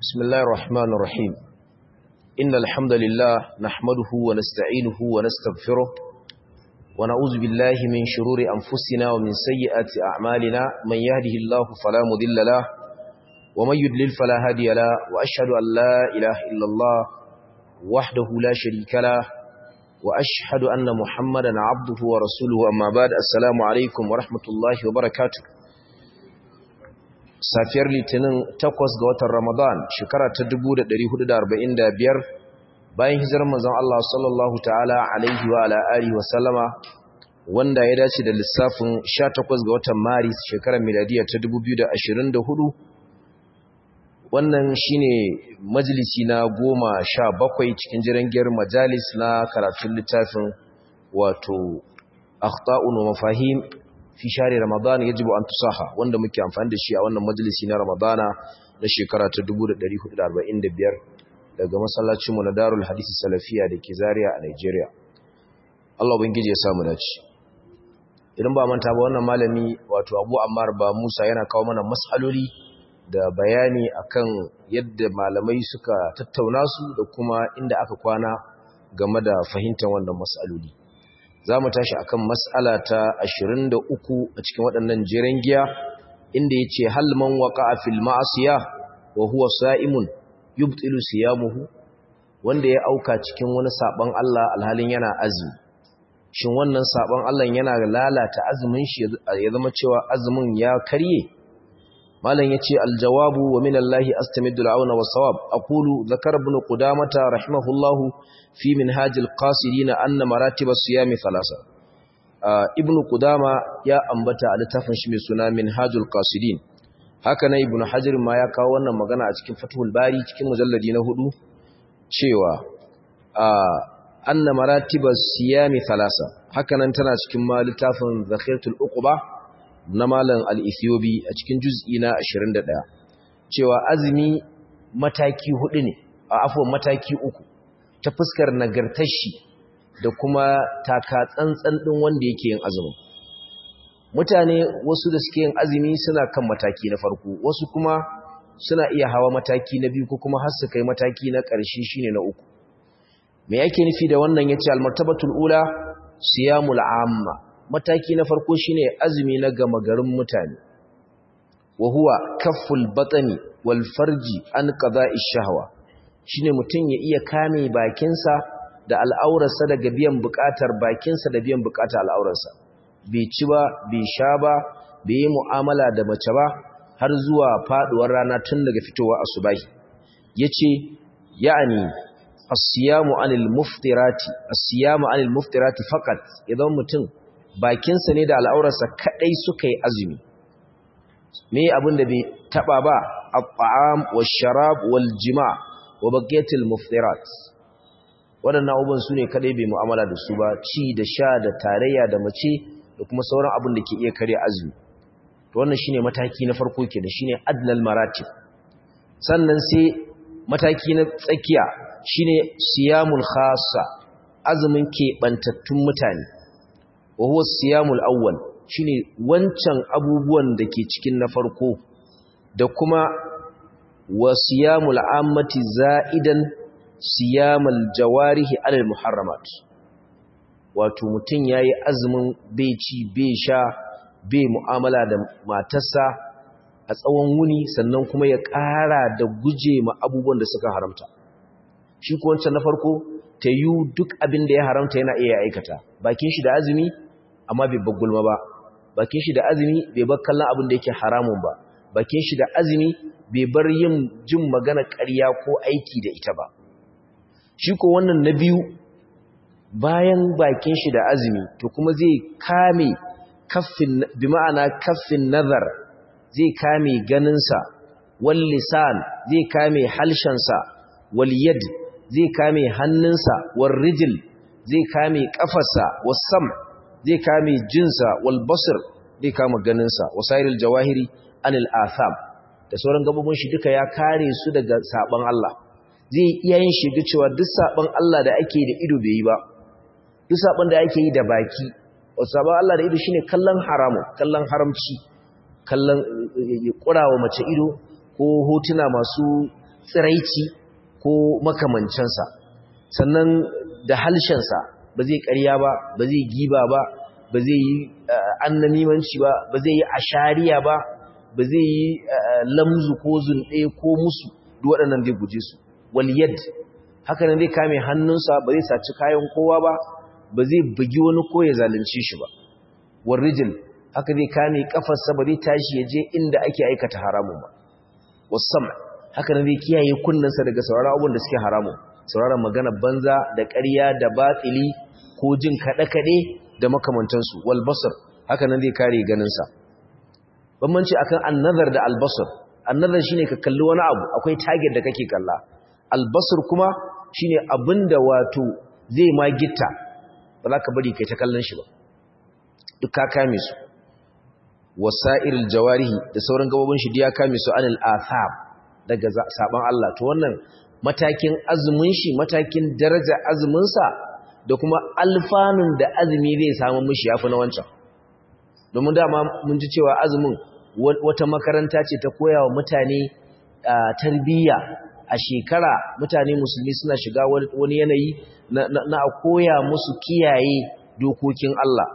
بسم الله الرحمن الرحيم إن الحمد لله نحمده ونستعينه ونستغفره ونعوذ بالله من شرور أنفسنا ومن سيئات أعمالنا من يهده الله فلا مضل له ومن يدلل فلا هادي له وأشهد أن لا إله إلا الله وحده لا شريك له وأشهد أن محمدا عبده ورسوله أما بعد السلام عليكم ورحمة الله وبركاته safiyar litinin takwas ga watan ramadan shekara ta 1445 bayan hijirar manzon Allah sallallahu ta'ala alaihi wa ala alihi wa sallama wanda ya dace da lissafin 18 ga watan maris shekarar miladiya ta 2024 wannan shine majalisi na goma sha bakwai cikin jirangiyar majalis na karatun littafin wato akhta'un wa mafahim fi share ramadan yajibu an tusaha wanda muke amfani da shi a wannan majalisi na ramadana na shekara ta 1445 daga masallacin mu na Darul Hadisi Salafiya dake Zaria a Nigeria Allah ubangiji ya samu dace idan ba manta ba wannan malami wato Abu Ammar ba Musa yana kawo mana mas'aloli da bayani akan yadda malamai suka tattauna su da kuma inda aka kwana game da fahimtar wannan mas'aloli za mu tashi akan mas'ala ta 23 a cikin waɗannan jiran giya inda ya ce halman waƙa fil ma'asiya wa huwa sa'imun yubtilu siyamuhu wanda ya auka cikin wani saɓon Allah alhalin yana azumi shin wannan saɓon Allah yana lalata azumin shi ya zama cewa azumin ya karye malam yace aljawabu wa min Allah astamiddu al'auna was-sawab aqulu zakara ibn qudamah rahimahullahu fi minhaj al-qasirin anna maratib as-siyam thalatha ibn qudama ya ambata a littafin shi mai suna minhajul qasirin haka na ibn hajar ma ya kawo wannan magana a cikin fathul bari cikin mujalladi na hudu cewa anna maratib as-siyam thalatha haka nan tana cikin ma littafin zakhiratul uqba na malam al-Ethiopi a cikin juz'i na 21 cewa azumi mataki hudu ne a afwan mataki uku ta fuskar nagartar shi da kuma taka tsantsan din wanda yake yin azumi mutane wasu da suke yin azumi suna kan mataki na farko wasu kuma suna iya hawa mataki na biyu ko kuma har su kai mataki na ƙarshe shine na uku me yake nufi da wannan yace al-martabatul ula siyamul amma mataki na farko shine azumi na gama garin mutane wa huwa kafful batani wal farji an qada'i shahwa shine mutun ya iya kame bakinsa da al'aurarsa daga biyan bukatar bakinsa da biyan bukatar al'aurarsa bai ci ba bai sha ba bai yi mu'amala da mace ba har zuwa faduwar rana tun daga fitowa asubahi yace ya'ani as-siyamu 'anil muftirati as-siyamu 'anil muftirati faqat idan mutum bakinsa ne da al'aurarsa kaɗai suka yi azumi me abin da bai taɓa ba a ta'am wa sharab wal jima wa bagetil muftirat waɗannan abubuwan su ne kaɗai bai mu'amala da su ba ci da sha da tarayya da mace da kuma sauran abin da ke iya karya azumi to wannan shine mataki na farko kenan shine adnal maratib sannan sai mataki na tsakiya shine siyamul khassa azumin keɓantattun mutane wa huwa siyamul awwal shine wancan abubuwan da ke cikin na farko da kuma wa siyamul ammati za'idan siyamal jawarihi alal muharramat wato mutun yayi azumin bai ci bai sha bai mu'amala da matarsa a tsawon wuni sannan kuma ya ƙara da guje ma abubuwan da suka haramta shi ko wancan na farko ta yi duk abin da ya haramta yana iya aikata bakin shi da azumi amma bai bar gulma ba bakin shi da azumi bai bar kallon abin da yake haramun ba bakin shi da azumi bai bar yin jin magana ƙarya ko aiki da ita ba shi ko wannan na biyu bayan bakin shi da azumi to kuma zai kame kaffin bi ma'ana kaffin nazar zai kame ganinsa wal lisan zai kame halshensa wal yad zai kame hannunsa wal rijil zai kame kafarsa was sam' zai kame jinsa wal basir zai kama ganinsa wasairil jawahiri anil atham da sauran gabobin shi duka ya kare su daga saban Allah zai iya yin shi cewa duk saban Allah da ake da ido bai yi ba duk saban da ake yi da baki wasu saban Allah da ido shine kallon haramu kallon haramci kallon kurawa mace ido ko hotuna masu tsiraici ko makamancinsa sannan da halshensa ba zai ƙarya ba ba zai giba ba ba zai yi annamimanci ba ba zai yi ashariya ba ba zai yi lamzu ko zunɗe ko musu duk waɗannan zai guje su waliyad haka nan zai kame hannunsa ba zai saci kayan kowa ba ba zai bugi wani ko ya zalunce shi ba warrijil haka zai kame kafarsa ba zai tashi ya je inda ake aikata haramun ba wasam haka nan zai kiyaye kunnensa daga sauraron abubuwan da suke haramun sauraron magana banza da ƙarya da batsili ko jin kaɗe-kaɗe da makamantansu walbasar haka nan zai kare ganinsa bambanci akan annazar da albasar annazar shine ka kalli wani abu akwai target da kake kalla albasar kuma shine abinda wato zai ma gitta ba za ka bari kai ta kallon shi ba duk ka kame su wasa'iril jawarihi da sauran gabobin shi ya kame su anil athab daga saban Allah to wannan matakin azumin shi matakin daraja azumin sa da kuma alfanun da azumi zai samu mishi yafi na wancan domin dama mun ji cewa azumin wata makaranta ce ta koya wa mutane tarbiyya a shekara mutane musulmi suna shiga wani yanayi na a koya musu kiyaye dokokin Allah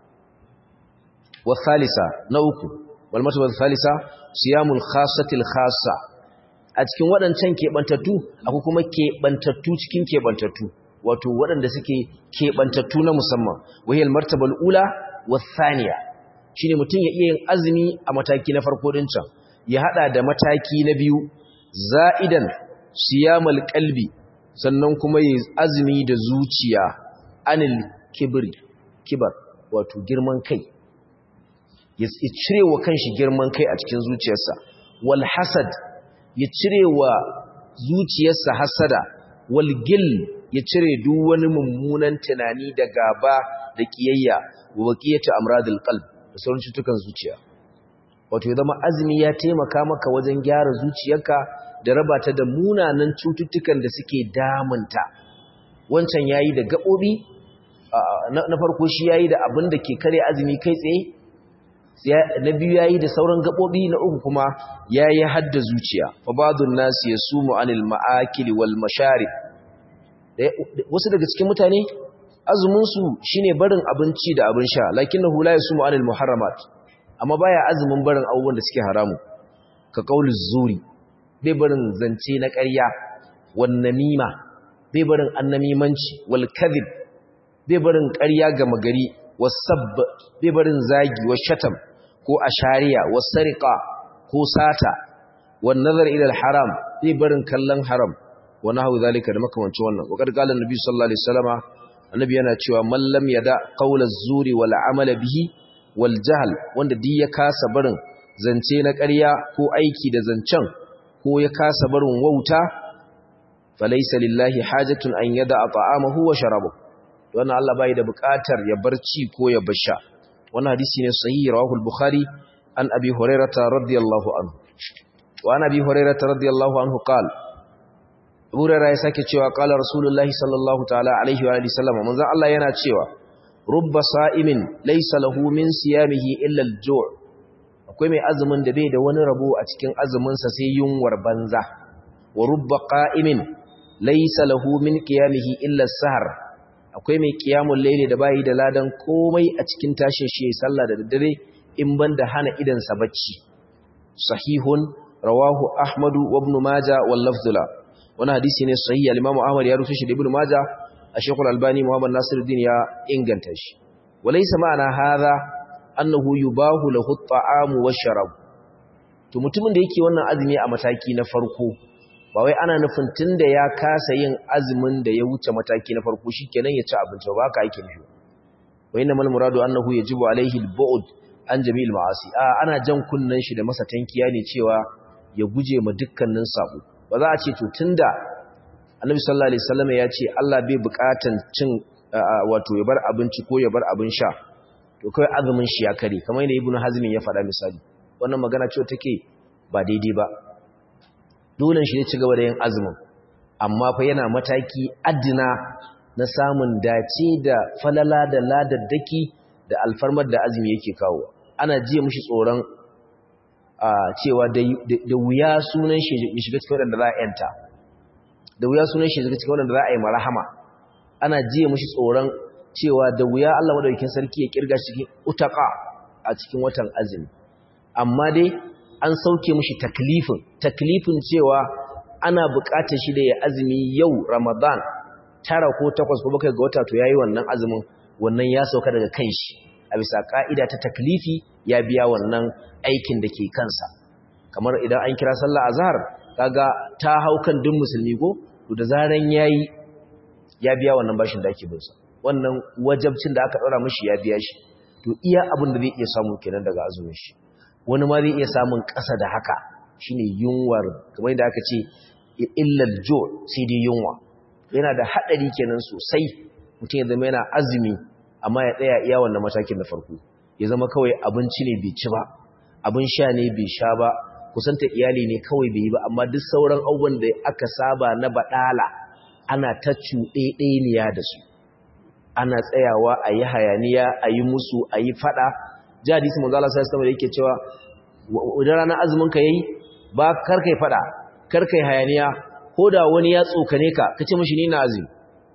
wasalisa na uku walmatu wasalisa siyamul khasatil khassa a cikin waɗancan keɓantattu akwai kuma keɓantattu cikin keɓantattu wato waɗanda suke keɓantattu na musamman wahiyar martabal ula wasaniya shine mutum ya iya yin azumi a mataki na farko din can ya hada da mataki na biyu za'idan siyamal qalbi sannan kuma ya azumi da zuciya anil kibri kibar wato girman kai ya cire wa kanshi girman kai a cikin zuciyarsa wal hasad ya cire wa zuciyarsa hasada wal gil ya cire duk wani mummunan tunani da gaba da kiyayya wa baqiyatu amradil qalb da sauran cutukan zuciya wato ya zama azumi ya taimaka maka wajen gyara zuciyarka da raba ta da munanan cututtukan da suke damunta wancan yayi da gabobi na farko shi yayi da abin da ke kare azumi kai tsaye na biyu yayi da sauran gabobi na uku kuma yayi hadda zuciya fa ba'dun nas yasumu anil ma'akili wal masharib wasu daga cikin mutane azumin su shine barin abinci da abin sha lakinnahu la yasumu anil muharramat amma baya azumin barin abubuwan da suke haramu ka qauluz zuri bai barin zance na ƙarya wan namima bai barin annamimanci wal kadhib bai barin ƙarya ga magari wasabb bai barin zagi wa shatam ko ashariya wasariqa ko sata wan nazar ila al haram bai barin kallon haram wa nahu zalika da makamancin wannan wa qad qala annabi sallallahu alaihi wasallama annabi yana cewa man lam yada qawlaz zuri wal amala bihi wal jahl wanda duk ya kasa barin zance na ƙarya ko aiki da zancen ko ya kasa barin wauta falaysa lillahi hajatun an yada ta'amahu wa sharabahu wannan Allah bai da buƙatar ya barci ko ya basha wannan hadisi ne sahihi rawahu al-bukhari an abi hurairah radiyallahu anhu wa an abi hurairah radiyallahu anhu qala Abu Hurairah ya sake cewa qala rasulullahi sallallahu ta'ala alaihi wa alihi sallam manzo Allah yana cewa rubba sa'imin laysa lahu min siyamihi illa al-ju' akwai mai azumin da bai da wani rabo a cikin azumin sa sai yunwar banza wa rubba qa'imin laysa lahu min qiyamihi illa as-sahar akwai mai qiyamul layli da bai da ladan komai a cikin tashin shi sallah da daddare in banda hana idan sa bacci sahihun rawahu ahmadu wa ibn majah wal lafdhula wani hadisi ne sahihi al-imam ahmad ya rufe shi da ibn majah الشيخ الألباني محمد ناصر الدين يا إنغنتش وليس معنى هذا أنه يباه له الطعام والشراب to mutumin da yake wannan azumi a mataki na farko ba wai ana nufin tunda ya kasa yin azumin da ya wuce mataki na farko shikenan ya ci abinci ba haka yake nufi wa inna mal muradu annahu yajibu alaihi al-bu'd an jami'il ma'asi a ana jan kunnan shi da masa tankiya ne cewa ya guje ma dukkanin sabo ba za a ce to tunda annabi sallallahu alaihi wasallam ya ce Allah bai bukatan cin wato ya bar abinci ko ya bar abin sha to kai azumin shi ya kare kamar yadda ibnu hazm ya faɗa misali wannan magana ce take ba daidai ba dole shi ya ci gaba da yin azumin amma fa yana mataki adina na samun dace da falala da ladaddaki da alfarmar da azumi yake kawo ana jiya mishi tsoron cewa da wuya sunan shi ya shiga cikin wadanda za a yanta da wuya sunan shi ya shiga cikin wadanda za a yi marahama ana jiye mushi tsoron cewa da wuya Allah madaukakin sarki ya kirga cikin utaka a cikin watan azumi amma dai an sauke mushi taklifin taklifin cewa ana buƙatar shi da ya azumi yau Ramadan tara ko takwas ko bakwai ga wata to yayi wannan azumin wannan ya sauka daga kanshi a bisa ka'ida ta taklifi ya biya wannan aikin da ke kansa kamar idan an kira sallah azhar kaga ta hau kan duk musulmi ko to da zaran yayi ya biya wannan bashin da ake bin sa wannan wajabcin da aka daura mishi ya biya shi to iya abin da zai iya samu kenan daga azumin shi wani ma zai iya samun ƙasa da haka shine yunwar kamar da aka ce illal jo sai dai yunwa yana da hadari kenan sosai mutum ya zama yana azumi amma ya tsaya iya wannan matakin da farko ya zama kawai abinci ne bai ci ba abin sha ne bai sha ba kusanta iyali ne kawai bai yi ba amma duk sauran abubuwan da aka saba na baɗala ana ta cuɗeɗeniya da su ana tsayawa a yi hayaniya a yi musu a yi faɗa ji hadisi manzo Allah sallallahu alaihi yake cewa idan ranar azumin ka yayi ba karkai faɗa karkai hayaniya ko da wani ya tsokane ka kace mishi ni na azumi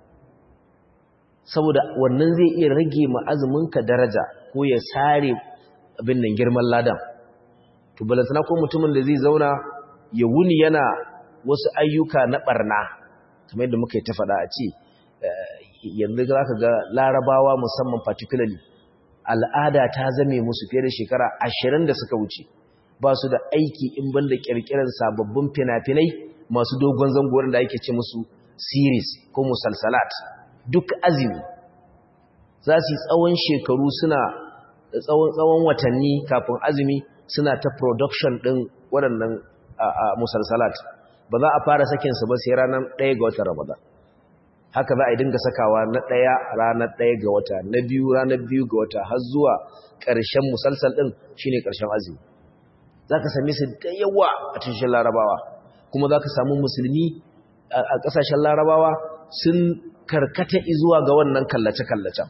saboda wannan zai iya rage ma azumin ka daraja ko ya sare abin nan girman ladan to balantana ko mutumin da zai zauna ya wuni yana wasu ayyuka na barna kamar yadda muka yi ta faɗa a ce yanzu za ka ga larabawa musamman particularly al'ada ta zame musu fiye da shekara ashirin da suka wuce ba su da aiki in ban da ƙirƙirar sababbin fina-finai masu dogon zangorin da ake ce musu series ko musalsalat duk azumi za su yi tsawon shekaru suna tsawon watanni kafin azumi suna ta production ɗin waɗannan musalsalat ba za a fara sakinsu ba sai ranar ɗaya ga watan ramadan haka za a yi dinga sakawa na ɗaya ranar ɗaya ga wata na biyu ranar biyu ga wata har zuwa ƙarshen musalsal ɗin shi ne ƙarshen azumi za ka same su da yawa a cikin larabawa kuma za ka samu musulmi a ƙasashen larabawa sun karkata zuwa ga wannan kallace-kallacen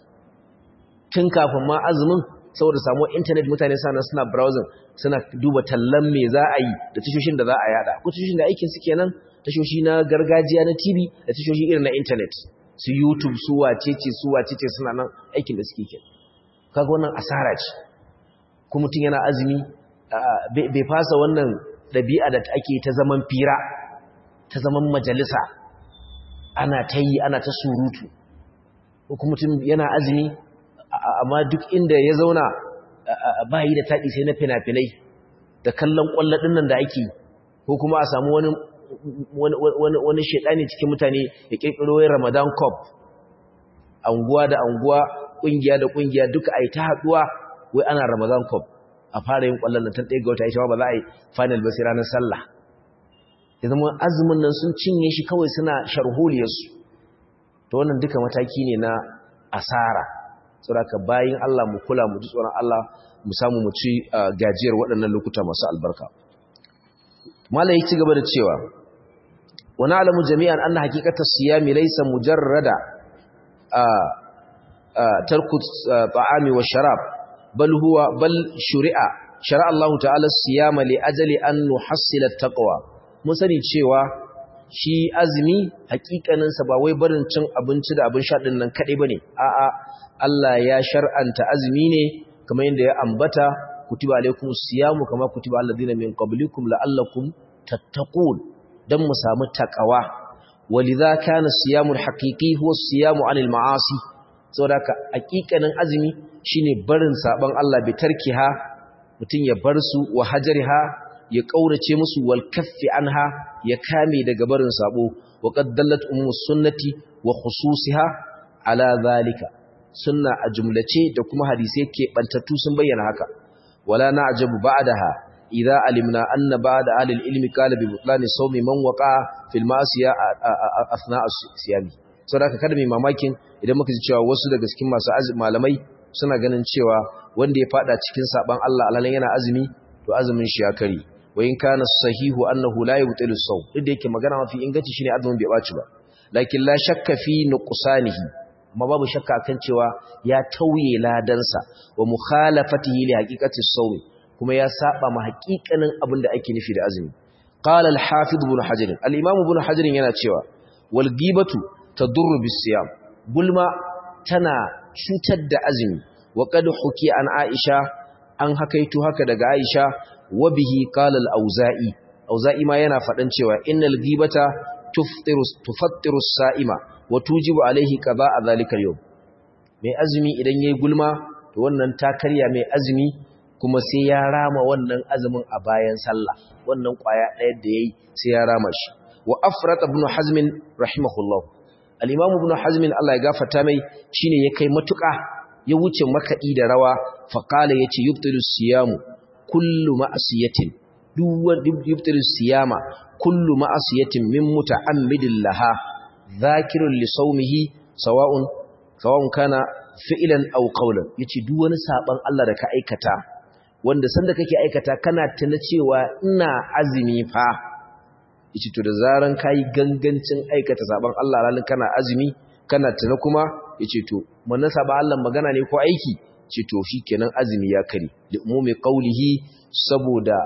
tun kafin ma azumin saboda samuwar intanet mutane sana suna browsing suna duba tallan me za a yi da tashoshin da za a yada ko tashoshin da aikin su kenan tashoshi na gargajiya na TV da tashoshi irin na internet su YouTube su wacece su wacece suna nan aikin da suke ke kaga wannan asara ce kuma mutum yana azumi bai fasa wannan ɗabi'a da ake ta zaman fira ta zaman majalisa ana ta yi ana ta surutu kuma mutum yana azumi amma duk inda ya zauna ba yi da taɗi sai na fina-finai da kallon ƙwallaɗin nan da ake ko kuma a samu wani wani shaidani cikin mutane ya kirkiro yin Ramadan Cup anguwa da anguwa kungiya da kungiya duka ai ta haduwa wai ana Ramadan Cup a fara yin kwallon nan tun ɗaya ga wata ita ba za a yi final ba sai ranar sallah ya zama azumin nan sun cinye shi kawai suna sharholiyar su to wannan duka mataki ne na asara saboda bayin Allah mu kula mu ji tsoron Allah mu samu mu ci gajiyar waɗannan lokuta masu albarka malai ci gaba da cewa wa na'lamu jami'an anna haqiqata siyami laysa mujarrada tarku ta'ami wa sharab bal huwa bal shuri'a shara'a Allah ta'ala siyama li ajali an nuhassila taqwa mun sani cewa shi azumi haƙiƙanin sa ba wai barin cin abinci da abin sha din nan kadai bane a'a Allah ya shar'anta azumi ne kamar yadda ya ambata kutiba alaikum siyamu kama kutiba alladhina min qablikum la'allakum tattaqun dan mu samu takawa walidha kana siyamul haqiqi huwa siyamu anil ma'asi saboda ka hakikanin azumi shine barin saban Allah bi tarkiha mutun ya bar su wa hajariha ya kaurace musu wal kaffi anha ya kame daga barin sabo wa qad dallat ummus sunnati wa khususiha ala zalika sunna a jumlace da kuma hadisai ke bantattu sun bayyana haka wala na'jabu ba'daha idza alimna anna ba'da ahli al-ilmi qala bi butlani sawmi man waqa fil ma'siya athna as-siyami saboda kada mai mamakin idan muka ji cewa wasu daga cikin masu malamai suna ganin cewa wanda ya fada cikin saban Allah alalan yana azumi to azumin shi ya kare wa in kana sahihu annahu la yubtilu as-sawm duk da yake magana mafi inganci shine azumin bai baci ba lakin la shakka fi nuqsanihi amma babu shakka kan cewa ya tauye ladansa wa mukhalafatihi li haqiqati as-sawm kuma ya saba ma haƙiƙanin abin da ake nufi da azumi qala al-hafiz ibn hajar al-imam ibn hajar yana cewa wal ghibatu tadurru bis-siyam gulma tana cutar da azumi wa qad huki an aisha an hakaitu haka daga aisha wa bihi qala al-auza'i auza'i ma yana faɗan cewa innal ghibata tuftiru tufattiru as-sa'ima wa tujibu alayhi qada'a dhalika al-yawm mai azumi idan yayi gulma to wannan ta karya mai azumi kuma sai ya rama wannan azumin a bayan sallah wannan kwaya ɗaya da yayi sai ya rama shi wa afrat ibn hazm rahimahullah al-imam ibn hazm Allah ya gafarta mai shine ya kai matuƙa ya wuce makaɗi da rawa fa qala yace yubtilu siyamu kullu ma'siyatin duwan yubtilu siyama kullu ma'siyatin min muta'ammidin laha dhakirun li sawmihi sawa'un sawa'un kana fi'lan aw qawlan yace duk wani saban Allah da ka aikata wanda sanda kake aikata kana tuna cewa ina azumi fa yace to da zaran kai gangancin aikata saban Allah ranan kana azumi kana tuna kuma yace to wannan saban Allah magana ne ko aiki ce to shikenan azumi ya kare da umumi qawlihi saboda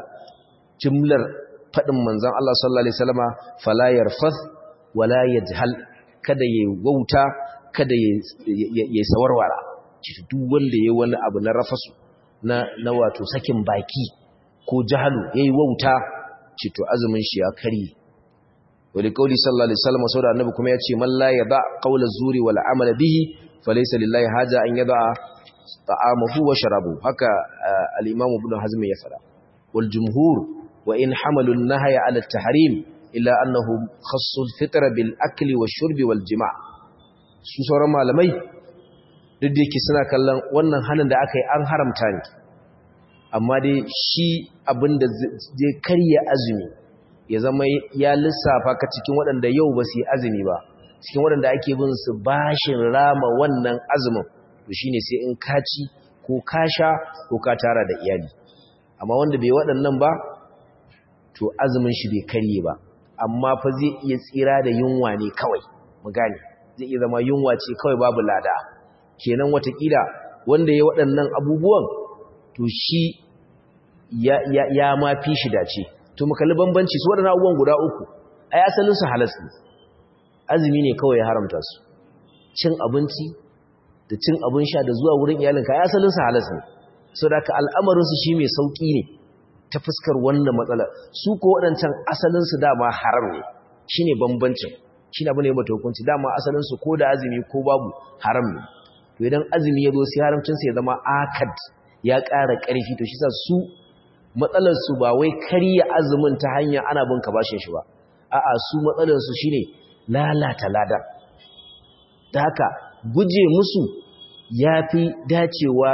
jumlar fadin manzon Allah sallallahu alaihi wasallama fala yarfath wala yajhal kada yayi wauta kada ya sawarwara ce duk wanda yayi wani abu na rafasu na na wato sakin baki ko jahalu yayi wauta ce to azumin shi ya kare wali kauli sallallahu alaihi wasallam saboda annabi kuma yace man la yada qawla zuri wal amala bihi falaysa lillahi haja an yada ta'amahu wa sharabu haka al-imam ibn hazm ya fara wal jumhur wa in hamalu an-nahya ala at-tahrim illa annahu khassu al-fitra bil akli wash-shurbi wal jima' su sauran malamai duk da yake suna kallon wannan halin da aka yi an haramta ne amma dai shi abinda zai karya azumi ya zama ya lissafa ka cikin waɗanda yau ba su yi azumi ba cikin waɗanda ake bin su bashin rama wannan azumin to shine sai in kaci ko kasha ko ka tara da iyali amma wanda bai waɗannan ba to azumin shi bai karye ba amma fa zai iya tsira da yunwa ne kawai mu gane zai iya zama yunwa ce kawai babu lada kenan watakila wanda ya waɗannan abubuwan to shi ya, ya, ya ma fi shi dace to mu kalli bambanci su waɗannan abubuwan guda uku ai asalin su halas ne azumi ne kawai ya haramta su cin abinci da cin abin sha da zuwa wurin iyalinka ai asalin su halas ne saboda ka al'amarin su shi mai sauki ne ta fuskar wannan matsala su ko waɗancan asalin su dama haram ne shine bambancin shi abu ne mata hukunci dama asalin su ko da azumi ko babu haram ne to idan azumi ya zo sai haramcin sa ya zama akad ya ƙara ƙarfi to shi sa su matsalar su ba wai karya azumin ta hanya ana bin ka bashin shi ba a'a su matsalar su shine lalata lada da haka guje musu yafi dacewa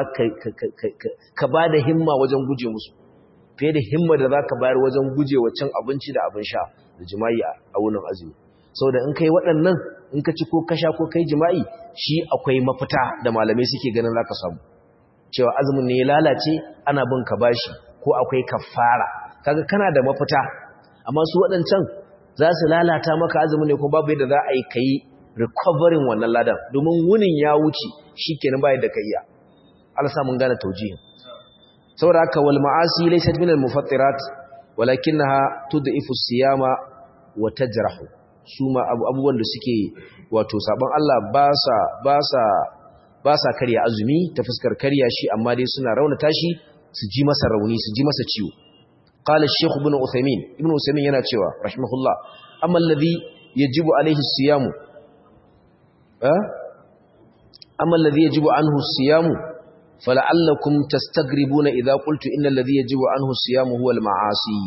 ka ba da himma wajen guje musu fiye da himma da za ka bayar wajen guje wa cin abinci da abin sha da jima'i a wunin azumi sau da in kai waɗannan in ka ci ko kasha ko kai jima'i shi akwai mafita da malamai suke ganin za ka samu cewa azumin ne ya lalace ana bin ka bashi ko akwai kafara kaga kana da mafita amma su waɗancan za su lalata maka azumin ne ko babu yadda za a yi kai recovering wannan ladan domin wunin ya wuce shikenan bai da kaiya Allah sa mun gane taujihin saboda haka wal ma'asi laysat min al mufattirat walakinaha tud'ifu siyama wa tajrahu suma abubuwan da suke wato sabon Allah ba sa ba sa ba sa karya azumi ta fuskar karya shi amma dai suna raunata shi su ji masa rauni su ji masa ciwo qala ash-shaykh ibn uthaymin ibn uthaymin yana cewa rahimahullah amma alladhi yajibu alayhi as-siyamu eh amma alladhi yajibu anhu as-siyamu fala'allakum tastagribuna idha qultu inna alladhi yajibu anhu as-siyamu huwa al-ma'asi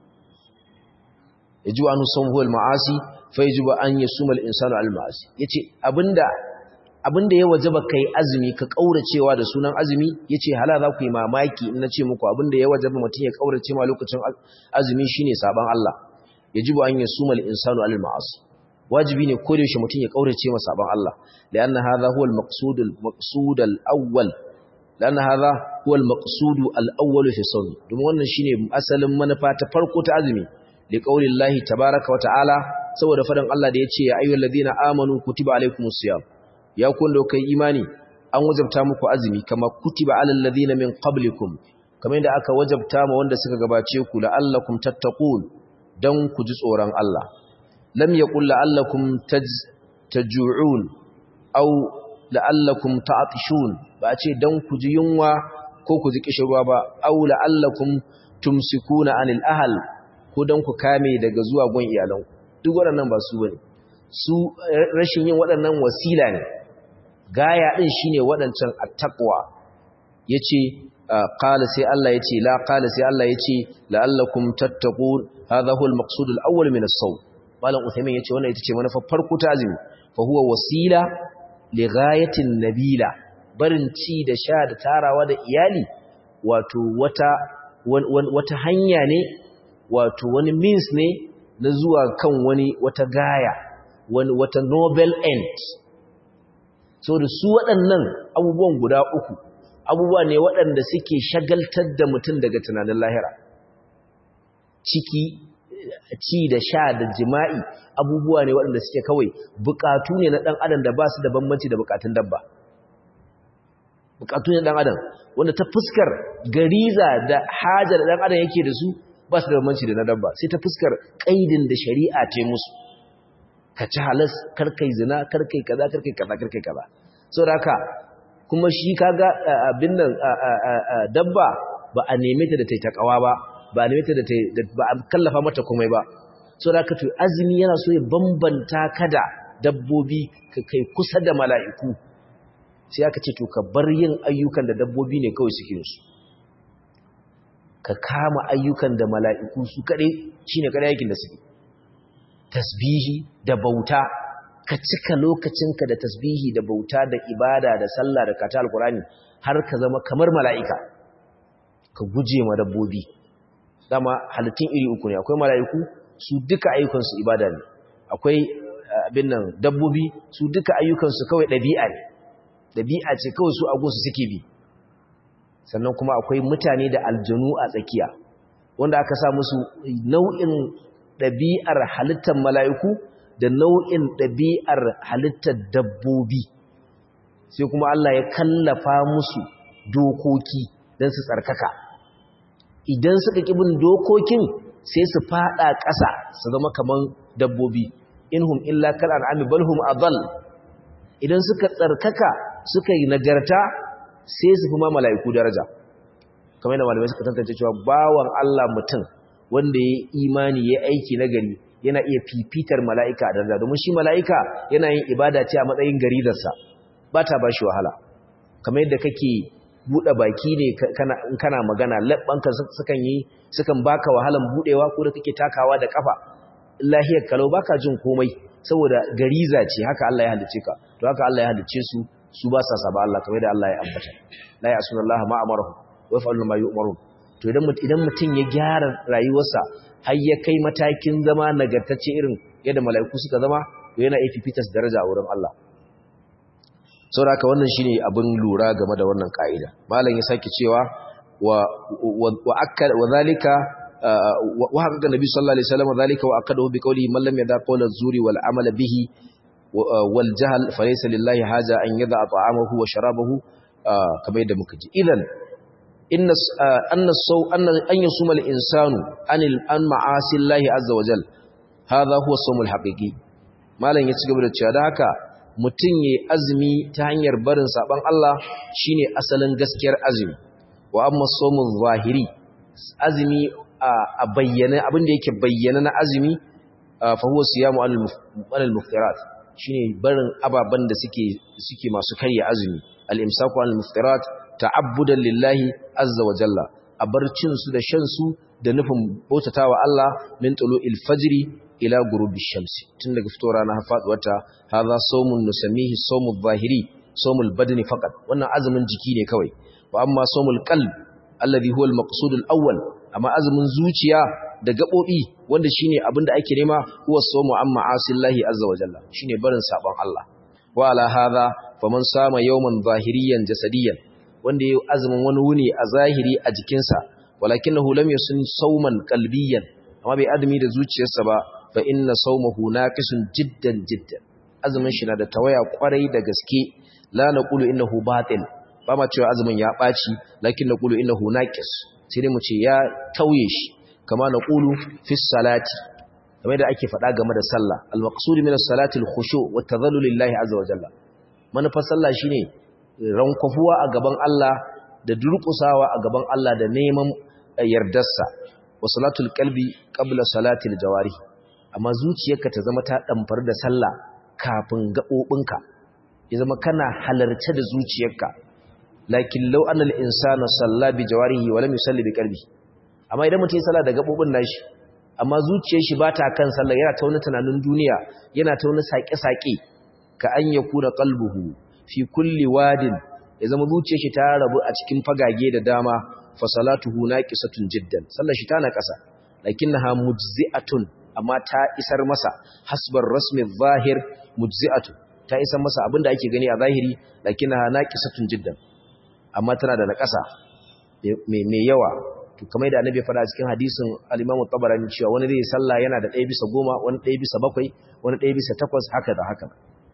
yajibu anhu as-sawmu huwa al-ma'asi fa yajibu an yasuma al-insanu al-ma'asi yace abinda abinda ya wajaba kai azumi ka kauracewa da sunan azumi yace hala za ku yi mamaki in nace muku abinda ya wajaba mutun ya kaurace ma lokacin azumi shine saban Allah yajibu an yasuma al-insanu al-ma'asi wajibi ne ko da yaushe mutun ya kaurace ma saban Allah lianna hadha huwa al-maqsud al-maqsud al-awwal lianna hadha huwa al-maqsud al-awwal fi sawm domin wannan shine asalin manufa ta farko ta azumi li qaulillahi tabaaraka wa ta'ala saboda fadan Allah da yace ya ayyuhallazina amanu kutiba alaykumus siyam ya kun da kai imani an wajabta muku azumi kama kutiba alal ladina min qablikum kamar yadda aka wajabta ma wanda suka gabace ku la'allakum tattaqun dan ku ji tsoron Allah lam yaqul la'allakum taj'un aw la'allakum ta'tishun ba ce dan ku ji yunwa ko ku ji kishirwa ba aw la'allakum tumsikuna anil ahl ko dan ku kame daga zuwa gon iyalan duk waɗannan ba su bane su rashin yin waɗannan wasila ne gaya din shine waɗancan attaqwa yace qala sai Allah yace la qala sai Allah yace la'allakum tattaqun hadha huwa al-maqsud al-awwal min as-sawm malam Uthaymin yace wannan ita ce manufar farko ta azumi fa huwa wasila li ghayatin nabila barin ci da sha da tarawa da iyali wato wata wata hanya ne wato wani means ne na zuwa kan wani wata gaya wani wata noble end so da su waɗannan abubuwan guda uku abubuwa ne waɗanda suke shagaltar da mutum daga tunanin lahira ciki ci da sha da jima'i abubuwa ne waɗanda suke kawai bukatu ne na ɗan adam da ba su da bambanci da bukatun dabba bukatu ne ɗan adam wanda ta fuskar gariza da hajar ɗan adam yake da su ba su da bambanci da na dabba sai ta fuskar ƙaidin da shari'a ta musu ka ci halas karkai zina karkai kaza karkai kaza karkai kaza saboda haka kuma shi kaga abin nan dabba ba a neme ta da ta takawa ba ba a neme ta da ba a kallafa mata komai ba saboda haka to azumi yana so ya bambanta ka da dabbobi ka kai kusa da mala'iku sai aka ce to ka bar yin ayyukan da dabbobi ne kawai suke su ka kama ayyukan da mala'iku su kaɗai shine kaɗai aikin da suke tasbihi da bauta ka cika lokacinka da tasbihi da bauta da ibada da sallah da kata alkurani har ka zama kamar mala'ika ka guje ma dabbobi dama halittun iri uku ne akwai mala'iku su duka ayyukansu ibada ne akwai abin nan dabbobi su duka ayyukansu kawai ɗabi'a ne ɗabi'a ce kawai su agunsu suke bi sannan kuma akwai mutane da aljanu a tsakiya wanda aka sa musu nau'in ɗabi'ar halittar mala'iku da nau'in ɗabi'ar halittar dabbobi sai kuma Allah ya kallafa musu dokoki don su tsarkaka idan suka ƙibin dokokin sai su faɗa ƙasa su zama kaman dabbobi inhum illa kal an'ami balhum adall idan suka tsarkaka suka yi nagarta sai su fi ma mala'iku daraja kamar yadda malamai suka tantance cewa bawan Allah mutum wanda ya imani ya aiki nagari yana iya fifitar mala'ika a daraja domin shi mala'ika yana yin ibada ce a matsayin garidarsa ba ta ba shi wahala kamar yadda kake buɗe baki ne in kana magana labbanka sukan yi sukan baka wahalan buɗewa ko da kake takawa da kafa lahiyar kalau baka jin komai saboda gariza ce haka Allah ya halice ka to haka Allah ya halice su su ba sa saba Allah kamar yadda Allah ya ambata la ya'sunallaha ma amarahu wa yaf'alu ma yu'marun to idan idan mutum ya gyara rayuwarsa har ya kai matakin zama nagartacce irin yadda mala'iku suka zama to yana fifitas daraja a wurin Allah saboda haka wannan shine abin lura game da wannan ka'ida malam ya sake cewa wa wa akkad wa zalika wa haka nabi sallallahu alaihi wasallam zalika wa akadahu bi qawli man lam yada qawla zuri wal amala bihi wal jahl falaysa lillahi haja an yada ta'amahu wa sharabahu kamar yadda muka ji idan inna anna saw anna an yasuma al insanu anil an ma'asi llahi azza wa jal hadha huwa sawmul haqiqi malam ya ci gaba da cewa da haka mutum ya azumi ta hanyar barin saban Allah shine asalin gaskiyar azumi wa amma sawmul zahiri azumi a bayyana abin da yake bayyana na azumi fa huwa siyamu al muftirat shine barin ababan da suke suke masu karya azumi al imsaku al muftirat ta'abbudan lillahi azza wa jalla a bar cin su da shan su da nufin bautatawa Allah min tulu'il fajri ila gurubi shamsi tun daga fito rana har faduwarta hadha sawmun nusamihi sawmul zahiri sawmul badni faqat wannan azumin jiki ne kawai wa amma sawmul qalb alladhi huwa al-maqsud al-awwal amma azumin zuciya da gabobi wanda shine abinda ake nema huwa sawmu amma asillahi azza wa jalla shine barin sabon Allah wa ala hadha faman sama yawman zahiriyan jasadiyan wanda yayi azumin wani wuni a zahiri a jikinsa walakinahu lam yasun sawman qalbiyan amma bai azumi da zuciyarsa ba fa inna sawmahu naqisun jiddan jiddan azumin shi na da tawaya kwarai da gaske la naqulu innahu batil ba ma cewa azumin ya ɓaci lakin na ƙulu innahu naqis sai dai mu ce ya tauye shi kama na ƙulu fi salati kamar da ake faɗa game da sallah al-maqsud min as-salati al-khushu wa tadhallul lillahi azza wa jalla manufar sallah shine rankofuwa a gaban Allah da durƙusawa a gaban Allah da neman yardarsa wa salatul qalbi qabla salatil jawari amma zuciyarka ta zama ta damfar da sallah kafin gabobinka ya zama kana halarce da zuciyarka lakin law anna al-insana salla bi jawarihi wa lam yusalli bi qalbi amma idan mutum ya salla da gabobin nashi amma zuciyar shi bata kan sallah yana ta wani tunanin duniya yana ta wani sake-sake ka an yakuna qalbuhu fi kulli wadin ya zama zuciyar shi ta rabu a cikin fagage da dama fa salatuhu naqisatun jiddan sallar shi ta na kasa lakinnaha mujzi'atun amma ta isar masa hasbar rasmi zahir mujzi'atun ta isar masa abinda ake gani a zahiri lakinnaha naqisatun jiddan amma tana da nakasa mai yawa to kamar da annabi fara cikin hadisin al-Imam tabarani cewa wani zai salla yana da 1 bisa 10 wani 1 bisa 7 wani 1 bisa 8 haka da haka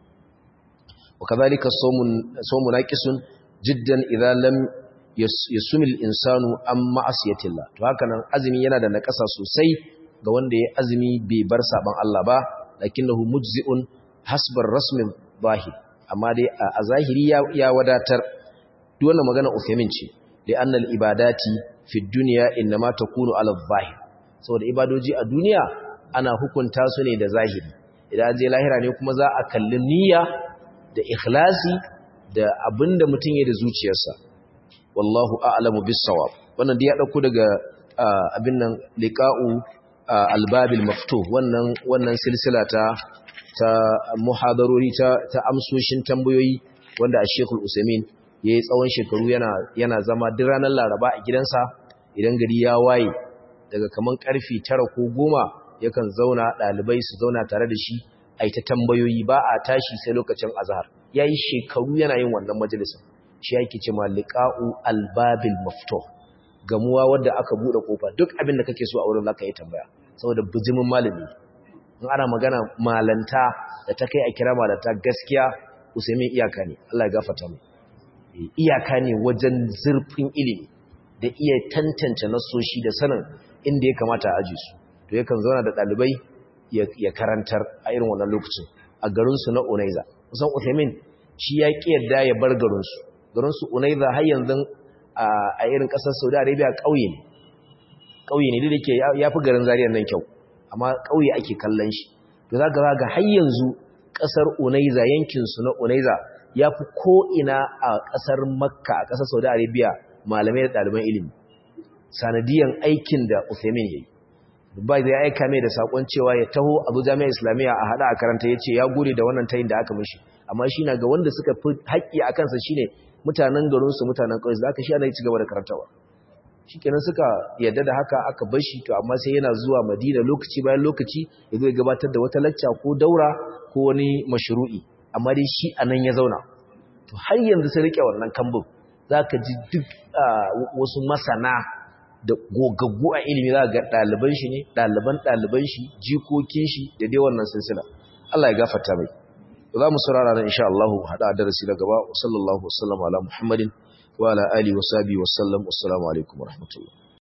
وكذلك الصوم صوم ناقص جدا اذا لم يسم الانسان عن معصيه الله to haka nan azumi yana da nakasa sosai ga wanda ya azumi bai bar saban Allah ba lakinnahu mujzi'un hasbar rasmin zahir amma dai a zahiri ya wadatar duk wannan magana Uthaymin ce li anna al ibadati fi dunya inma takunu ala zahir saboda ibadoji a duniya ana hukunta su ne da zahiri idan je lahira ne kuma za a kalli niyya da ikhlasi da abinda mutum ya da zuciyarsa wallahu a'lamu bis-sawab wannan da ya dauko daga abin nan liqa'u al-babil maftuh wannan wannan silsila ta ta muhadarori ta ta amsoshin tambayoyi wanda a Sheikhul Usaimin yayi tsawon shekaru yana yana zama duk ranar Laraba a gidansa idan gari ya waye daga kaman karfi 9 ko 10 yakan zauna dalibai su zauna tare da shi ai ta tambayoyi ba a tashi sai lokacin azhar yayi shekaru yana yin wannan majalisin shi yake cewa liqa'u albabil maftuh gamuwa wanda aka bude kofa duk abin da kake so a wurin zaka yi tambaya saboda bijimin malami in ana magana malanta da ta kai a kira malanta gaskiya usaimin iyaka ne Allah ya gafarta mu iyaka ne wajen zurfin ilimi da iya tantance nasoshi da sanin inda ya kamata a aji su to yakan zauna da dalibai ya karantar a irin wannan lokacin a garinsu na Unaiza. Kusan Uthaymin shi ya ƙi yadda ya bar garinsu. Garinsu Unaiza har yanzu a irin ƙasar Saudi Arabia ƙauye ne. Ƙauye ne da ke ya fi garin Zariyar nan kyau, amma ƙauye ake kallon shi. To za ka ga har yanzu ƙasar Unaiza yankinsu na Unaiza ya fi ko'ina a ƙasar Makka a ƙasar Saudi Arabia malamai da ɗaliban ilimi. Sanadiyan aikin da Uthaymin ya yi. ba zai aika mai da sakon cewa ya taho a zo jami'ar islamiyya a hada a karanta ya ce ya gode da wannan tayin da aka mishi amma shi na ga wanda suka fi haƙƙi a kansa shine mutanen garinsu mutanen ƙauye za ka shi ana ci gaba da karantawa shi kenan suka yadda da haka aka bar shi to amma sai yana zuwa madina lokaci bayan lokaci ya zo ya gabatar da wata lacca ko daura ko wani mashru'i amma dai shi a nan ya zauna to har yanzu sai rike wannan kambun za ka ji duk wasu masana da gogaggu a ilimi za ga ɗaliban shi ne ɗaliban ɗaliban shi jikokin shi da dai wannan silsila Allah ya gafarta mai za mu saurara nan insha Allah hada darasi na gaba sallallahu alaihi wa sallam ala muhammadin wa ala alihi wa sahbihi wa sallam assalamu alaikum wa rahmatullah